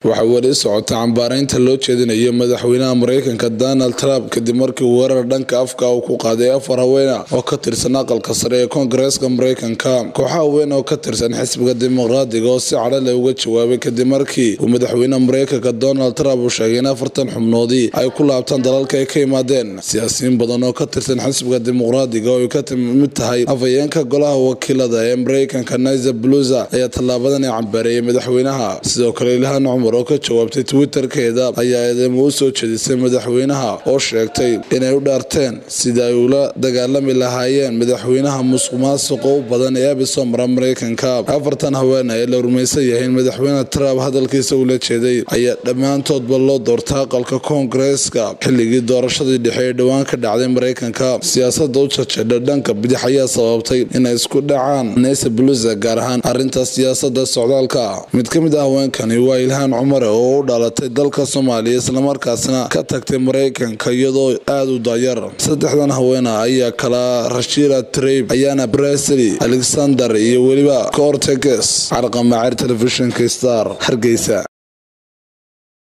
waxaa weli socota cambaaraynta loo jeedinayo madaxweynaha mareykanka donald trump kadib markii weerar dhanka afka uu ku qaaday afar haweena oo ka tirsan aqalka sare ee koongareeska mareykanka kooxa haween oo ka tirsan xisbiga dimuqraadiga oo si cadhale uga jawaabay kadib markii uu madaxweynaha mareykanka donald trump uu sheegay in afartan xubnoodii ay ku laabtaan dalalka ay ka yimaadeen siyaasiyiin badan oo ka tirsan xisbiga dimuqraadiga oo ay ka mid tahay afhayeenka golaha wakiilada ee mareykanka nizer bluza ayaa tallaabadan ay cambaareeyay madaxweynaha sidoo kale ilhaan cumar oo ka jawaabtay twitterkeeda ayaa eedeymo u soo jeedisay madaxweynaha oo sheegtay inay u dhaarteen sida ay ula dagaalami lahaayeen madaxweynaha musuq maasuqa u badan ee abisoo mara mareykanka afartan haweene ee la rumaysan yahay in madaxweyne trump hadalkiisa ula jeeday ayaa dhammaantoodba loo doorta aqalka koongareeska xilligii doorashadii dhexe ee dhowaan ka dhacday mareykanka siyaasada u jajeedha dhanka bidix ayaa sababtay inay isku dhacaan nese bluza gaar ahaan arinta siyaasada socdaalka mid ka mid ah haweenkani waa ilhaan cumar oo u dhalatay dalka soomaaliya islamarkaasna ka tagtay mareykanka iyadoo aada u daayar saddexdan haweena ayaa kala rashira trib ayaana bresely alexander iyo weliba corteges carqamaceer telefishinka star hargeysa